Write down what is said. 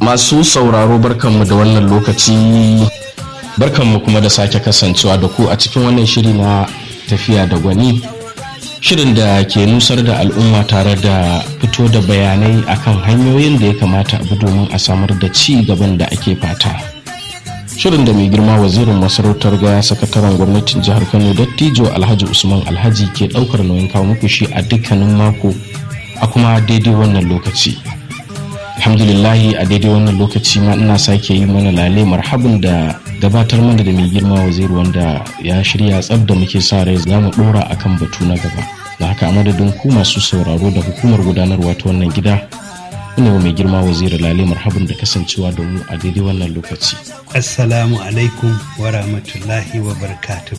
Masu sauraro barkanmu da wannan lokaci barkanmu kuma da sake kasancewa da ku a cikin wannan shiri na tafiya da gwani shirin da ke nusar da al'umma tare da fito da bayanai akan hanyoyin da ya kamata abu domin a samar da ci gaban da ake fata shirin da mai girma wazirin masarautar gaya sakataren gwamnatin jihar kano dattijo alhaji usman alhaji ke daukar nauyin kawo muku shi a dukkanin mako a kuma daidai wannan lokaci alhamdulillahi a daidai wannan lokaci ma ina sake yi mana lale marhabin da gabatar mana da mai girma waziri wanda ya shirya tsab da muke sa rai za mu dora akan batu na gaba da haka a madadin ku masu sauraro da hukumar gudanarwa ta wannan gida ina mai girma waziri lale marhabin da kasancewa da mu a daidai wannan lokaci assalamu alaikum wa rahmatullahi wa barakatuh